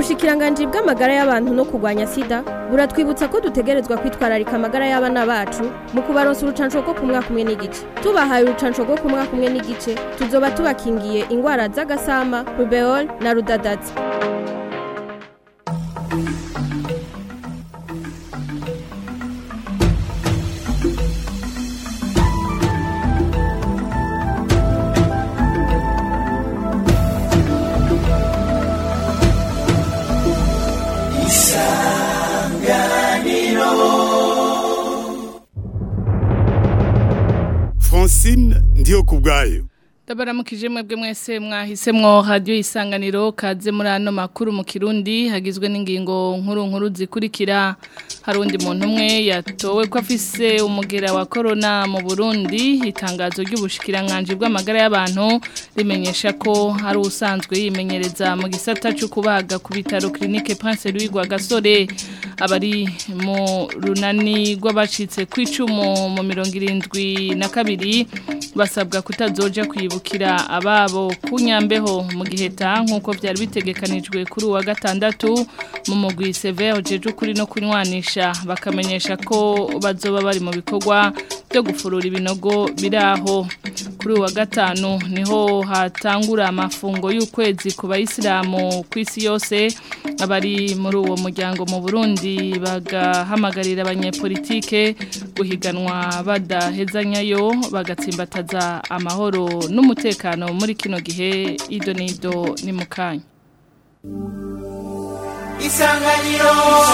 ubushikiranganji bw'amagara y'abantu no kurwanya sida buratwibutsa ko dutegerezwa kwitwararika amagara y'abana bacu mu kubaronsa urucanco rwo ku mwaka umwe n'igice tubahaye urucanco rwo ku mwaka umwe n'igice tuzoba tubakingiye ingwara z'agasama rubeol na rudadaza Francine ndiyo kubwayo Ndabaramukije mwebwe mwese mwahisemwo radio isanganiro kaze muri ano makuru mu Kirundi hagizwe n'ingingo nkuru nkuru zikurikira harundi muntu umwe yatowe ko afise umugera wa corona mu Burundi itangazo ry'ubushikiranganje bw'amagara y'abantu rimenyesha ko hari usanzwe yimenyereza mu gisata cyo kubaga ku bitaro clinique Prince Louis Gasore abari mu runani rw'abacitse kwicumu mu 72 basabwa kutazoja kwibukira ababo kunyambeho mu giheta nkuko byari bitegekanijwe kuri uwa gatandatu mu mugwi severe jeje kuri no kunywanisha bakamenyesha ko bazoba bari mu bikorwa byo gufurura ibinogo biraho kuri uwa gatanu niho hatangura amafungo y'ukwezi ku bayisilamu ku isi yose abari muri uwo muryango mu Burundi bagahamagarira abanyepolitike guhiganwa badahezanyayo bagatsimbataza amahoro n'umutekano muri kino gihe ido nido ni mukanya isanganiro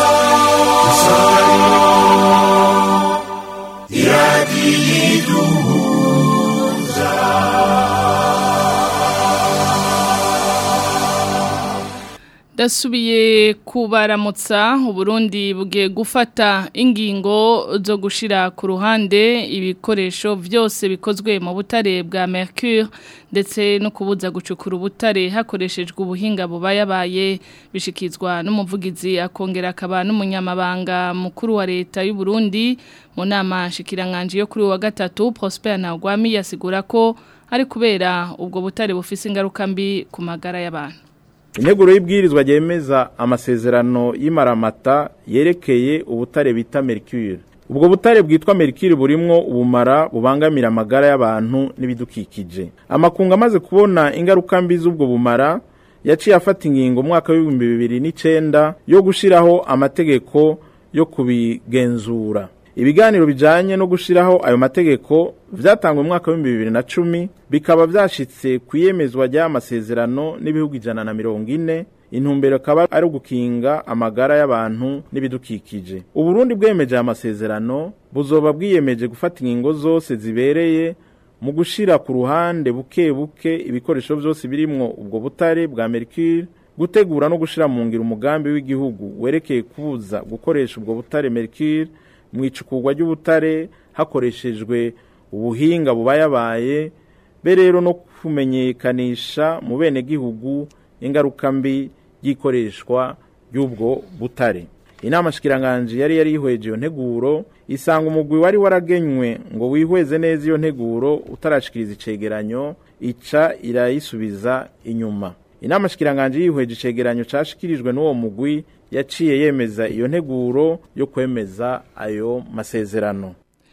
Dasubiye kubaramutsa Uburundi bugiye gufata ingingo zo gushira ku ruhande ibikoresho byose bikozwe mu butare bwa Mercure ndetse no kubuza gucukura ubutare hakoreshejwe ubuhinga bubayabaye bishikizwa n'umuvugizi akongera akaba n'umunyamabanga mukuru wa leta y'u Burundi mu nama shikiranganje yo kuri wa gatatu Prosper Ntagwami yasigura ko ari kubera ubwo butare bufise ingaruka mbi ku magara y'abantu Integuro y'ibwirizwa ryemeza amasezerano y'imaramata yerekeye ubutare bita Mercure. Ubwo butare bwitwa Mercure burimwo ubumara bubangamira amagara y'abantu n'ibidukikije. Amakunga amaze kubona ingaruka mbi z'ubwo bumara yaciye afata ingingo mwaka w'ibihumbi bibiri n'icenda yo gushiraho amategeko yo kubigenzura. Ibiganiro bijanye no gushiraho ayo mategeko vyatangwe mu mwaka wa 2010 bikaba vyashitse kuyemezwa ry'amasezerano n'ibihugu ijana na mirongo ine intumbero akaba ari ugukinga amagara y'abantu n'ibidukikije. Uburundi bwemeje amasezerano buzoba bwiyemeje gufata ingingo zose zibereye mu gushira ku ruhande buke buke ibikoresho vyose birimwo ubwo butare bwa Mercure gutegura no gushira mu ngiro umugambi w'igihugu werekeye kubuza gukoresha ubwo butare Mercure mu icukurwa ry'ubutare hakoreshejwe ubuhinga bubayabaye be rero no kumenyekanisha mu bene gihugu ingaruka mbi y'ikoreshwa ry'ubwo butare inama shikiranganje yari yari yihweje iyo nteguro isanga umugwi wari waragenywe ngo wihweze neza iyo nteguro utarashikiriza icegeranyo ica irayisubiza inyuma inama shikiranganje yihweje icegeranyo cashikirijwe n'uwo mugwi yaciye yemeza iyo nteguro yo kwemeza ayo masezerano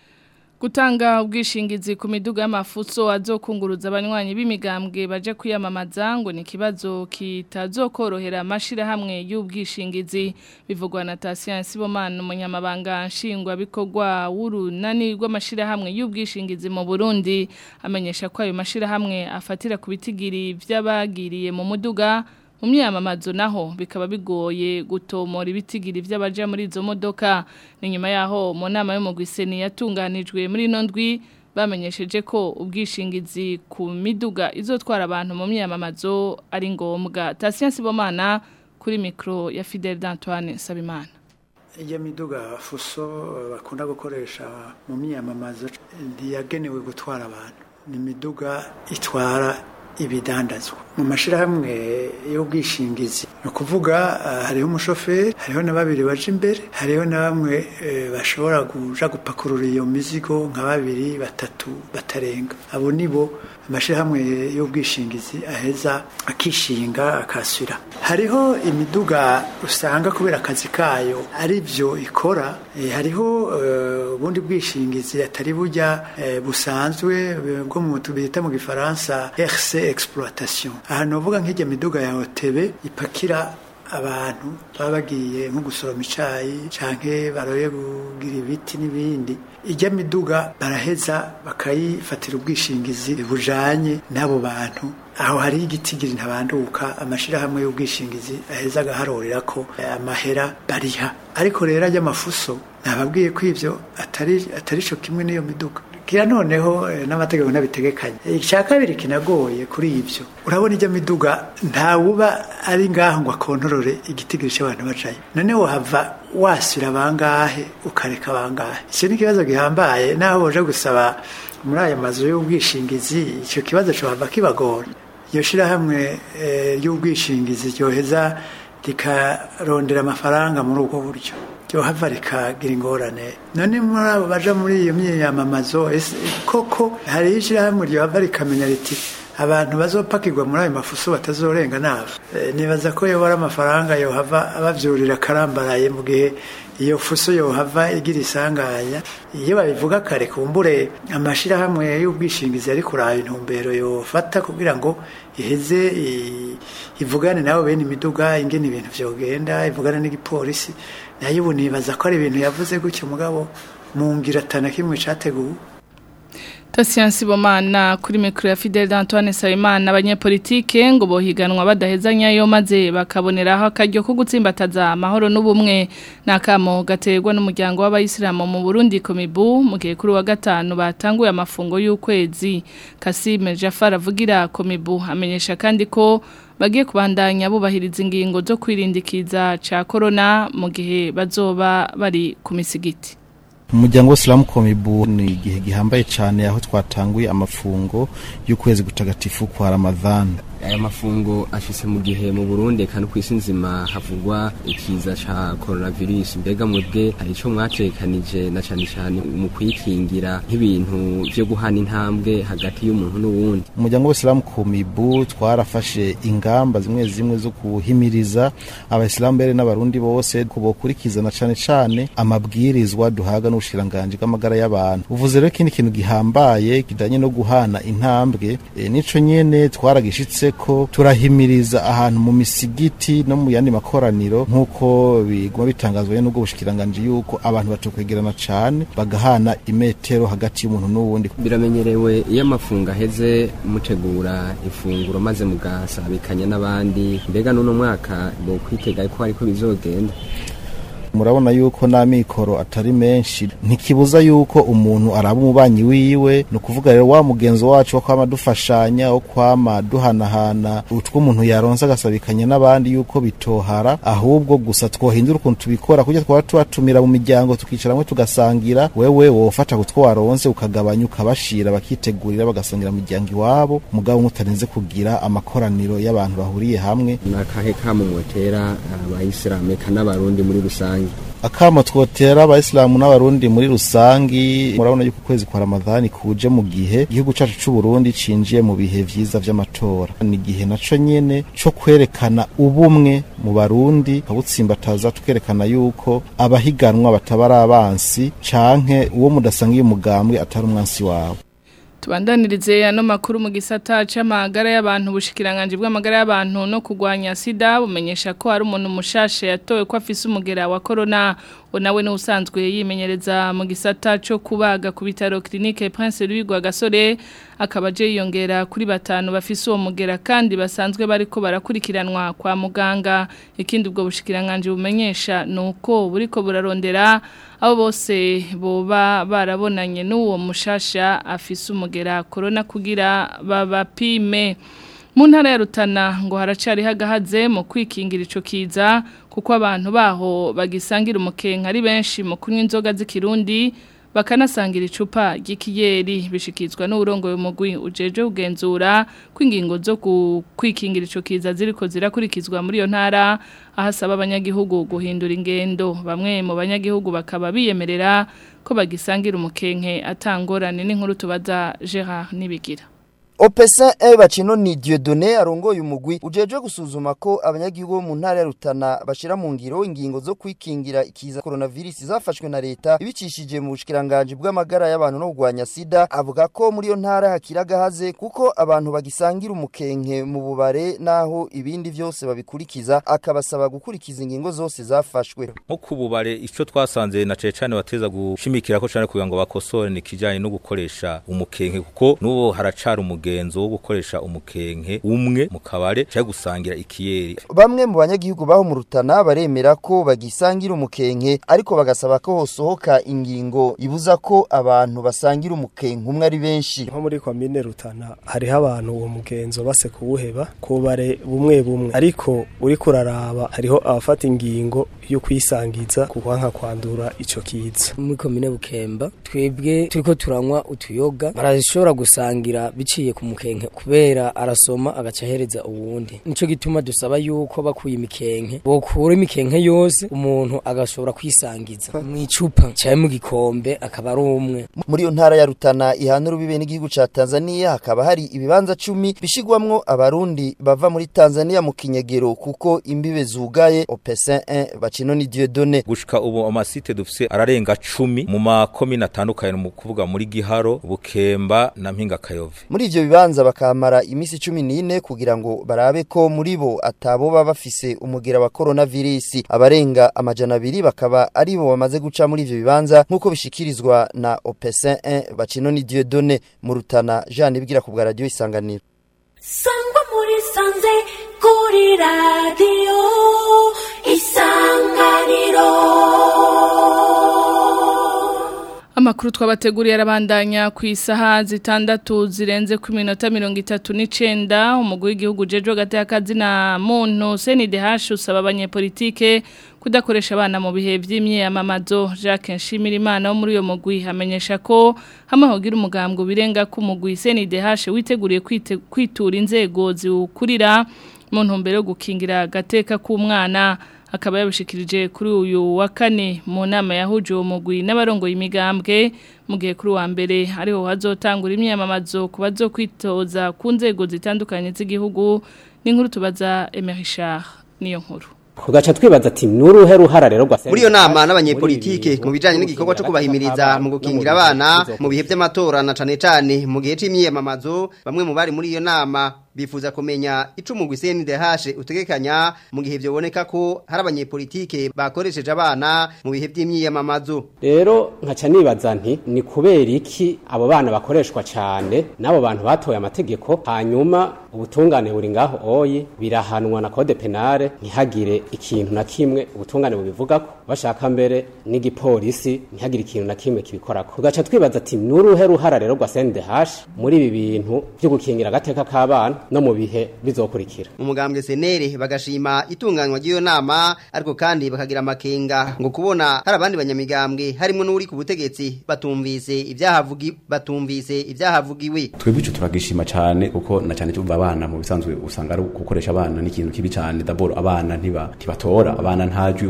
Gutanga ubwishingizi ku miduga y'amafuso azokunguruza abanywanyi b'imigambwe baje kwiyamamaza ngo ni kibazo kitazokorohera amashira hamwe y'ubwishingizi bivugwa na Tatien Sibomana umunyamabanga nshingwa bikorwa w'urunani rw'amashira hamwe y'ubwishingizi mu Burundi amenyesha ko ayo mashira hamwe afatira ku bitigiri vy'abagiriye mu muduga mu myamamazo naho bikaba bigoye gutomora ibitigiri by'abaja muri izo modoka ni nyuma yaho mu nama y'umugwiseni yatunganijwe muri ino ndwi bamenyesheje ko ubwishingizi ku miduga izotwara abantu mu myamamazo ari ngombwa Tatien Sibomana kuri mikro ya Fidel d'Antoine Sabimana iyo miduga fuso bakunda gukoresha mu myamamazo ntiyagenewe gutwara abantu ni imiduga itwara ibidandazwa mu mashyirahamwe y'ubwishingizi ni ukuvuga hariho umushoferi hariho na babiri baje imbere hariho na bamwe bashobora kuja gupakurura iyo mizigo nka babiri batatu batarenga abo nibo amashyirahamwe y'ubwishingizi aheza akishinga akasura hariho imiduga usanga kubera akazi kayo ari byo ikora hariho ubundi bwishingizi atari bujya busanzwe bwo mu bita mu gifaransa RC exploitation ahantu uvuga nk'ijya miduga ya hotebe ipakira abantu baba bagiye nko gusoroma icyayi cyangwa baroye kugira ibiti n'ibindi ijya miduga baraheza bakayifatira ubwishingizi bujanye n'abo bantu aho hari igitigiri ntabanduka amashyirahamwe y'ubwishingizi aheza agaharurira ko amahera bariha ariko rero ajya amafuso ntababwiye ko ibyo atari atari cyo kimwe n'iyo miduga kira noneho n'amategeko ntabitegekanye icya kabiri kinagoye kuri ibyo urabona ijya miduga ntawuba ari ngaho ngo akontorore igitigiri cy'abantu bacaye noneho hava wasira bangahe ukareka bangahe icyo ni ikibazo gihambaye naho uje gusaba muri aya mazu y'ubwishingizi icyo kibazo cyohava kibagora iyo shyirahamwe ry'ubwishingizi ryoheza rikarondera amafaranga muri ubwo buryo ryohava rikagira ingorane none muri abo baja muri iyo myiyamamazo koko hariho ishyirahamwe ryohava rikamenya riti abantu bazopakirwa muri ayo mafuso batazorenga nabo nibaza ko yobora amafaranga yohava abavyurira akarambaraye mu gihe iyo fuso yohava igira isanganya iyo babivuga kare kumbure amashirahamwe y'ubwishingizi ari kuraba intumbero yofata kugira ngo iheze ivugane nabo bene imiduga ingene ibintu vyogenda ivugane n'igipolisi nayo ubu nibaza ko ari ibintu yavuze gutyo mugabo mu ngira atana kimwe categuwe Tasiyansi bomana kuri mikro ya Fidel Antoine Sayimana abanyepolitike ngo bohiganwa badahezanya yo maze bakaboneraho akaryo ko gutsimbataza amahoro n'ubumwe nakamo gaterwa n'umuryango w'abayisilamu mu Burundi komibu mu gihe kuri wa gatanu batanguye amafungo y'ukwezi Kasime Jafar avugira komibu amenyesha kandi ko bagiye kubandanya bubahiriza ingingo zo kwirindikiza ca corona mu gihe bazoba bari ku misigiti umuryango w'isilamu komibu ni igihe gihambaye cyane aho twatanguye amafungo y'ukwezi gutagatifu kwa ramadhani aya mafungo ashitse mu gihe mu Burundi kandi ku isi nzima havugwa ikiza ca coronavirus mbega mwebwe hari ico mwacekanije na cane cane mu kwikingira nk'ibintu vyo guhana intambwe hagati y'umuntu n'uwundi umuryango w'isilamu komibu twarafashe ingamba zimwe zimwe zo kuhimiriza abayisilamu mbere n'abarundi bose kubokurikiza na cane cane amabwirizwa duhaga n'ubushikiranganji bw'amagara y'abantu uvuze rero ikindi kintu gihambaye kijanye no guhana intambwe e, nico nyene twaragishitse ko turahimiriza ahantu mu misigiti no mu yandi makoraniro nk'uko biguma bitangazwa n'ubwo bushikiranganje yuko abantu batokwegerana cane bagahana imetero hagati y'umuntu n'uwundi biramenyerewe iyo amafungo aheze mutegura ifunguro maze mugasabikanya n'abandi mbega n'uno mwaka bo kwitega ko ariko bizogenda murabona yuko n'amikoro atari menshi ntikibuza yuko umuntu araba umubanyi wiwe ni ukuvuga rero wa mugenzo wacu wo kwama dufashanya wo kwama duhanahana utwo umuntu yaronse agasabikanya n'abandi yuko bitohara ahubwo gusa twohindura ukuntu tubikora kugira twaba tubatumira mu miryango tukicara hamwe tugasangira wewe wofata kutwo waronse ukagabanya ukabashira bakitegurira bagasangira mu miryango iwabo mugabo mutarinze kugira amakoraniro y'abantu bahuriye hamwe nakahe kamumotera abayisilamu eka n'abarundi muri rusange akamo twotera abayisilamu n'abarundi muri rusangi murabona yuko ukwezi kwa ramadhani kuje mu gihe igihugu cacu c'u Burundi cinjiye mu bihe vyiza vy'amatora ni igihe naco nyene co kwerekana ubumwe mu barundi kabutsimbataza tukerekana yuko abahiganwa batabara abansi canke uwo mudasangiye umugambwe atari umwansi wawe Tubandanirize ano makuru mu gisata c'amagara y'abantu bushikiranganje bw'amagara y'abantu no kugwanya sida bumenyesha ko hari umuntu mushashe yatowe ko afise umugera wa corona nawe ni usanzwe yimenyereza mu gisata cyo kubaga ku bitaro clinique Prince Louis Gasore akaba je yongera kuri batanu bafise uwo mugera kandi basanzwe bariko barakurikiranwa kwa muganga ikindi ubwo bushikiranganje bumenyesha nuko buriko burarondera abo bose boba barabonanye n'uwo mushasha afise umugera corona kugira babapime mu ntara ya Rutana ngo haracari hagahaze mu kwikingira ico kiza kuko abantu baho bagisangira umukenka ari benshi mu kunywa inzoga z'ikirundi bakanasangira icupa ry'ikiyeri bishikizwa n'uburongo y'umugwi ujeje kugenzura kw'ingingo zo kwikingira ico kiza ziriko zirakurikizwa muri iyo ntara ahasaba abanyagihugu guhindura ingendo bamwe mu banyagihugu bakaba biyemerera ko bagisangira umukenke atangorane n'inkuru tubaza Gerard Nibigira Opesin e bacino ni Dieudonné arongoye umugwi ujeje gusuzuma ko abanyagihugu bo mu ntara ya Rutana bashira mu ngiro ingingo zo kwikingira ikiza coronavirus zafashwe na leta ibicishije mu bushikiranganje bw'amagara y'abantu no kugwanya sida avuga ko muri yo ntara hakiraga haze kuko abantu bagisangira umukenke mu bubare naho ibindi vyose babikurikiza akabasaba gukurikiza ingingo zose zafashwe nko ku bubare ico twasanze na cecane bateza gushimikira ko cane kugira ngo bakosore ni kijanye no gukoresha umukenke kuko nubo haracara umugenzo wo gukoresha umukenke umwe mu kabare cyangwa gusangira ikiyeri bamwe mu banyagihugu baho mu Rutana baremera ko bagisangira umukenke ariko bagasaba ko hosohoka ingingo ibuza ko abantu basangira umukenke umwe ari benshi nko muri komine Rutana hariho abantu uwo mugenzo base kuwuheba kubare bumwe bumwe ariko uri kuraraba hariho abafata ingingo yo kwisangiza kuwanka kwandura ico kiza muri komine Bukemba twebwe turiko turanywa utuyoga barashobora gusangira biciye ku mukenke kubera arasoma agaca ahereza uwundi nico gituma dusaba yuko bakuye imikenke bokura imikenke yose umuntu agashobora kwisangiza mu icupa cyaye mu gikombe akaba ari umwe muri iyo ntara ya Rutana ihana urubibe n'igihugu ca Tanzania hakaba hari ibibanza cumi bishigwamwo abarundi bava muri Tanzania mu kinyegero kuko imbibe zugaye Opesin 1 bacino ni Dieudonné gushika ubu amasite dufise ararenga cumi mu makomine atandukanye mu kuvuga muri Giharo Bukemba na Mpinga Kayove muri ivyo bibanza bakamara imisi 14 kugira ngo barabe ko muri bo atabo baba bafise umugera wa coronavirus abarenga amajana abiri bakaba ari bo bamaze guca muri ivyo bibanza nkuko bishikirizwa na Opesin 1 bacino ni Dieudonné mu Rutana Jean ibwira ku bwa radio isanganiro Sangwa muri sanze kuri radio isanganiro Amakuru twabateguriye arabandanya ku isaha zitandatu zirenze ku minota mirongo itatu n'icenda umugwi w'igihugu jejo gati y'akazi na muntu CNDH usaba abanyepolitike kudakoresha abana mu bihe by'imyiyamamazo Jacques Nshimirimana wo muri uyo mugwi hamenyesha ko hamwe hogira umugambwe birenga ku mugwi CNDH witeguriye kwitura inzego ziwukurira mu ntumbero yo gukingira agateka k'umwana akaba yabishikirije kuri uyu wa kane mu nama yahuje uwo mugwi n'abarongoye imigambwe mu gihe kuri wa mbere ariho hazotangura imyamamazo ku bazokwitoza ku nzego zitandukanye z'igihugu n'inkuru tubaza Emerishard niyo nkuru kugaca twibaza ati nuruhe ruhara rero rwa muri iyo nama n'abanyepolitike mu bijanye n'igikorwa cyo kubahimiriza mu gukingira abana mu bihe by'amatora na cane cane mu gihe c'imyiyamamazo bamwe mu bari muri iyo nama bifuza kumenya ico umugwi CNDH utegekanya mu gihe byoboneka ko hari abanyepolitike bakoresheje abana mu bihe by'imyiyamamazo rero nkaca nibaza nti ni kubera iki abo bana bakoreshwa cyane n'abo bantu batoye amategeko hanyuma ubutungane buri ngaho oye birahanwa na code penale ntihagire ikintu na kimwe ubutungane bubivuga ko bashaka mbere n'igipolisi ntihagire ikintu na kimwe kibikorako tugaca twibaza ati nuruhe ruhara rero rwa CNDH muri ibi bintu byo gukingira agateka k'abana no mu bihe bizokurikira mu mugambwe senere bagashima itunganywa ry'iyo nama ariko kandi bakagira amakenga ngo kubona hari abandi banyamigambwe harimo n'uri ku butegetsi batumvise ibyahavugi batumvise ibyahavugiwe twebwe ico turagishima cyane kuko na cyane tuva abana mu bisanzwe usanga ari gukoresha abana n'ikintu kibi cyane daboro abana ntiba ntibatora abana ntajwi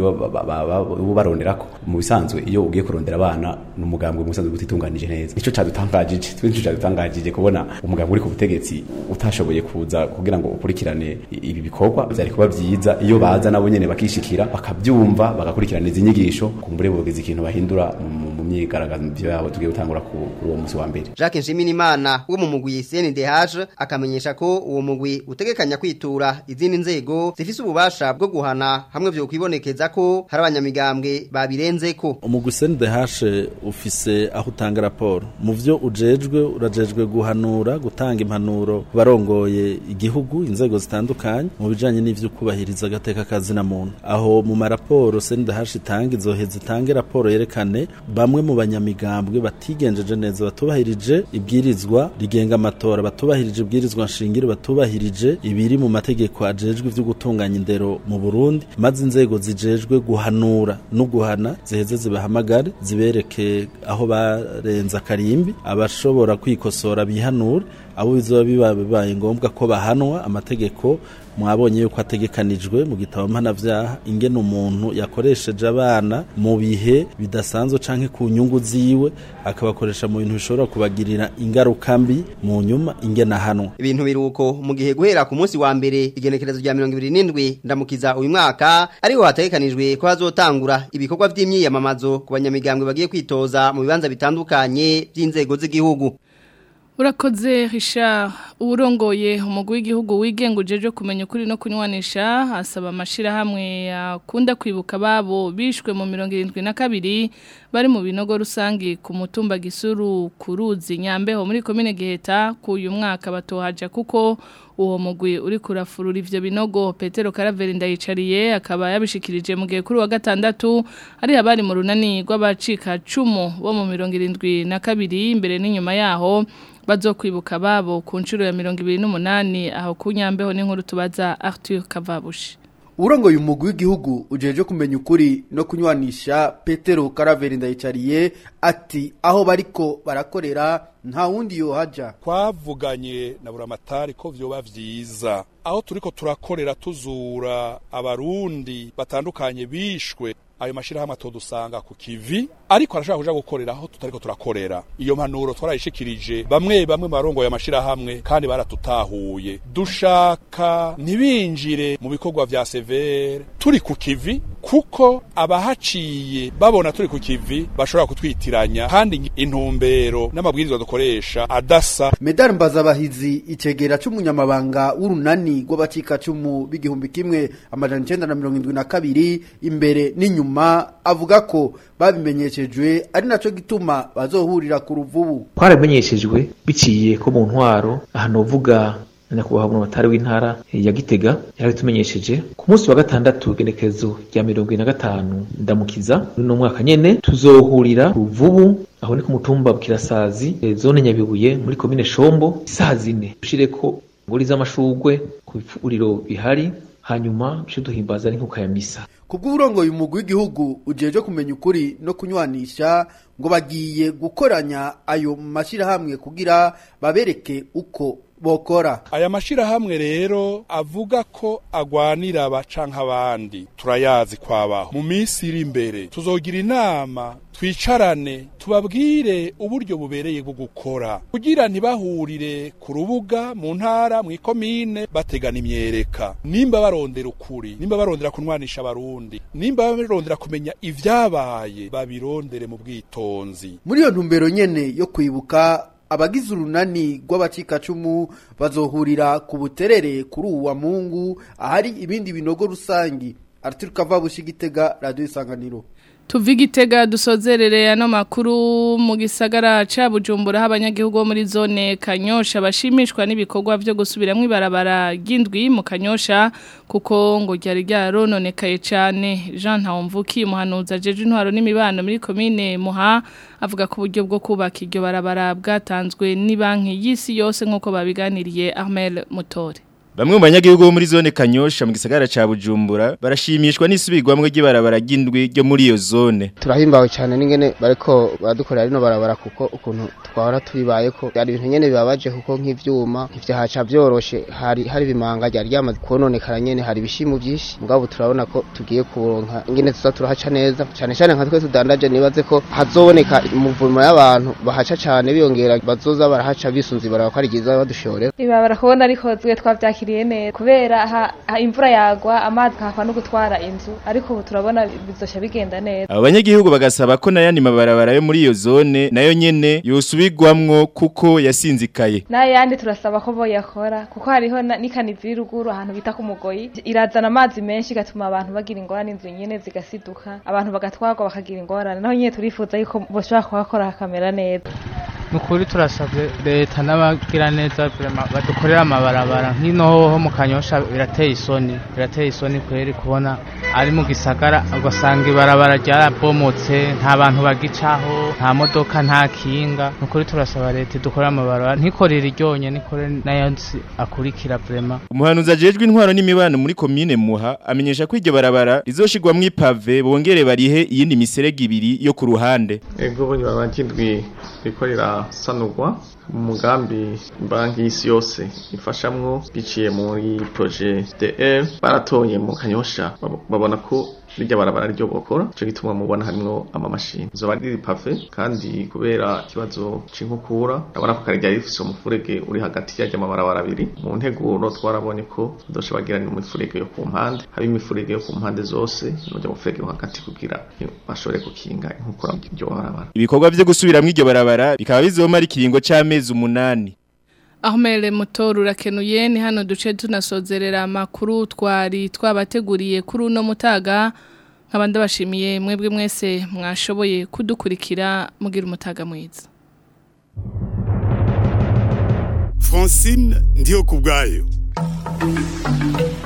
baronderako mu bisanzwe iyo ugiye kurondera abana n'umugambwe mu bisanzwe gutitunganije neza nico cadutangajije twe nico cadutangajije kubona umugambwe uri ku butegetsi utashoboye kuza kugira ngo ukurikirane ibi bikorwa byari kuba byiza iyo baza nabo nyene bakishikira bakabyumva bagakurikirana izi nyigisho kumbure bogeza ikintu bahindura mu myigaragambyo yabo tugiye gutangura kuri uwo musi wa mbere Jacques Nshimirimana wo mu mugwi CNDH akamenyesha ko uwo mugwi utegekanya kwitura izindi nzego zifise ububasha bwo guhana hamwe vyo kwibonekeza ko hari abanyamigambwe babirenzeko umugwi CNDH ufise aho utanga raporo mu vyo ujejwe urajejwe guhanura gutanga impanuro barongoye igihugu inzego zitandukanye mu bijanye n'ivyo kubahiriza agateka kazi na muntu aho mu maraporo CNDH itanga izoheza itange raporo yerekane bamwe bamwe mu banyamigambwe batigenjeje neza batubahirije ibwirizwa rigenga amatora batubahirije ibwirizwa nshingiro batubahirije ibiri mu mategeko ajejwe ivyo gutunganya indero mu Burundi maze inzego zijejwe guhanura no guhana ziheze zibahamagare zibereke aho barenza karimbi abashobora kwikosora bihanure abo bizoba biba bibaye ngombwa ko bahanwa amategeko mwabonye yuko ategekanijwe mu gitabo mpanavyaha ingene umuntu yakoresheje abana mu bihe bidasanzwe canke ku nyungu ziwe akabakoresha mu bintu bishobora kubagirira ingaruka mbi mu nyuma ingene ahanwa ibintu biruko mu gihe guhera ku munsi wa mbere igenekerezo rya 27 ndamukiza uyu mwaka ariho hategekanijwe ko hazotangura ibikorwa vy'imyiyamamazo ku banyamigambwe bagiye kwitoza mu bibanza bitandukanye by'inzego z'igihugu Urakoze Richard urongoye umugwi w'igihugu wigenga ujeje kumenya ukuri no kunywanisha asaba amashira hamwe akunda kwibuka babo bishwe mu 72 bari mu binogo rusangi ku mutumba gisuru kuruzi nyambeho muri komine Giheta ku uyu mwaka batohaja kuko uwo mugwi uri kurafurura ivyo binogo Petero Caraveri ndayicariye akaba yabishikirije mu gihe kuri wa gatandatu ari abari mu runani rw'abacika cumu bo mu 72 imbere n'inyuma yaho bazokwibuka babo ku nshuro ya 28 aho kunyambeho n'inkuru tubaza Arthur Kavabushi Urongoye umugwi w'igihugu ujeje kumenya ukuri no kunywanisha Petero Caraveri ndayicariye ati aho bariko barakorera nta wundi yohaja twavuganye na buramatari ko vyoba vyiza aho turiko turakorera tuzura abarundi batandukanye bishwe ayo mashirahamwe atodusanga ku kivi ariko arashaka kuja gukorera aho tutariko turakorera iyo mpanuro twarayishikirije bamwe bamwe barongoye amashirahamwe kandi baratutahuye dushaka ntibinjire mu bikorwa vya severe turi ku kivi kuko abahaciye babona turi ku kivi bashobora kutwitiranya kandi intumbero n'amabwirizwa dukoresha adasa Medal Mbazabahizi icegera c'umunyamabanga w'urunani rw'abacika cumu b'igihumbi kimwe amajana 972 imbere n'inyuma avuga ko babimenyeshejwe ari naco gituma bazohurira ku ruvubu twaramenyeshejwe biciye ko mu ntwaro ahantu uvuga nyakubahwa umunotari w'intara ya Gitega yarabitumenyesheje ku munsi wa gatandatu igenekerezo rya mirongo ine na gatanu ndamukiza uno mwaka nyene tuzohurira ku ruvubu aho ni ku mutumba bukirasazi zone nyabibuye muri komine shombo isaha zine dushireko ngori z'amashurwe ku bifuriro bihari hanyuma duce duhimbaza n'inkuka ya misa kubw'uburongoye umugwi w'igihugu ujeje kumenya ukuri no kunywanisha ngo bagiye gukoranya ayo mashirahamwe kugira babereke uko bokora aya mashirahamwe rero avuga ko agwanira abacanka abandi turayazi kwabaho mu minsi iri imbere tuzogira inama twicarane tubabwire uburyo bubereye bwo gukora kugira ntibahurire ku rubuga mu ntara mu ikomine bategana imyereka nimba barondera ukuri nimba barondera kunwanisha abarundi nimba barondera kumenya ivyabaye babirondere mu bwitonzi muri iyo ntumbero nyene yo kwibuka abagize urunani rw'abacikacumu bazohurira ku buterere kuri uwa mungu ahari ibindi binogo rusangi Arthur Kavabushi Gitega Radio Isanganiro Tuvi Gitega dusozerere ano makuru mu gisagara ca Bujumbura abanyagihugu bo muri zone Kanyosha bashimishwa n'ibikorwa byo gusubiramwo ibarabara gindwi mu Kanyosha kuko ngo ryari ryarononekaye cyane Jean Ntawumvuki umuhanuza jeje intwaro n'imibano muri commune Muha avuga ko uburyo bwo kubaka iryo barabara bwatanzwe ni banki y'isi yose nkuko babiganiriye Ahmel Mutore Bamwe mu banyagihugu bo muri zone Kanyosha mu gisagara ca Bujumbura barashimishwa n'isubirwamwe ry'ibarabara ry'indwi ryo muri iyo zone. Turahimbawe cyane n'ingene bariko badukorera rino barabara kuko ukuntu twahora tubibaye ko ari ibintu nyene bibabaje kuko nk'ivyuma ivyahaca byoroshe hari hari bimanga ryari ryamaze kononekara nyene hari ibishimu byinshi mugabo turabona ko tugiye kuronka ingene tuza turahaca neza cyane cyane nka twe tudandaje nibaze ko hazoboneka umuvumo y'abantu bahaca cyane biyongera bazoza barahaca bisunze ibarabara ko ari ryiza badushorera ibabara kubona rikozwe twavyakira yakiriye neza kubera ha, ha imvura yagwa amazi kakwa no gutwara inzu ariko ubu turabona bizosha bigenda neza Abo banyagihugu bagasaba ko nayandi mabarabara yo muri iyo zone nayo nyene yosubirwamwo kuko yasinzikaye. N'ayandi turasaba ko boyakora kuko hariho n'ikanizi y'uruguru ahantu bita ku mugoyi irazana amazi menshi gatuma abantu bagira ingorane inzu nyene zigasiduka abantu bagatwarwa bakagira ingorane naho nyene turifuza yuko boshobora kuhakora hakamera neza. ni ukuri turasabye leta n'abagira neza badukorera amabarabara nk'ino hoho mu kanyosha birateye isoni birateye isoni kweri kubona ari mu gisagara ugasanga ibarabara ryarabomotse nta bantu bagicaho nta modoka nta kinga ni ukuri turasaba leta idukorera amabarabara ntikorere iryonye nikore n'ayandi akurikira vrema umuhanuzi ajejwe intwaro n'imibano muri komine muha amenyesha ko iryo barabara rizoshirwamwo ipave bongere barihe iyindi miserege ibiri yo ku ruhande ego bo barabara ry'indwi riko rirasanurwa mu mugambi banki y'isi yose ifashamwo biciye muri projet DR baratoye mu kanyosha babona ko rijya barabara ryo bokora cyo gituma mubona harimo amamashini zo bari pave kandi kubera ikibazo c'inkukura ndabona ko kare ryari rifise umufurege uri hagati y'ajya amabarabara abiri mu nteguro twarabonye ko doshe bagirana umufurege yo ku mpande haba imifurege yo ku mpande zose n'ujya mufurege yo hagati kugira bashobore gukinga inkukura ryo barabara ibikorwa vyo gusubiramwo iryo barabara bikaba bizomara ikiringo c'amezi umunani Ahmele mutoru urakenuye ni hano duce tunasozerera amakuru twari twabateguriye kuri uno mutaga nk'abandi bashimiye mwebwe mwese mwashoboye kudukurikira mugira umutaga mwiza Francine ndiyo kubwayo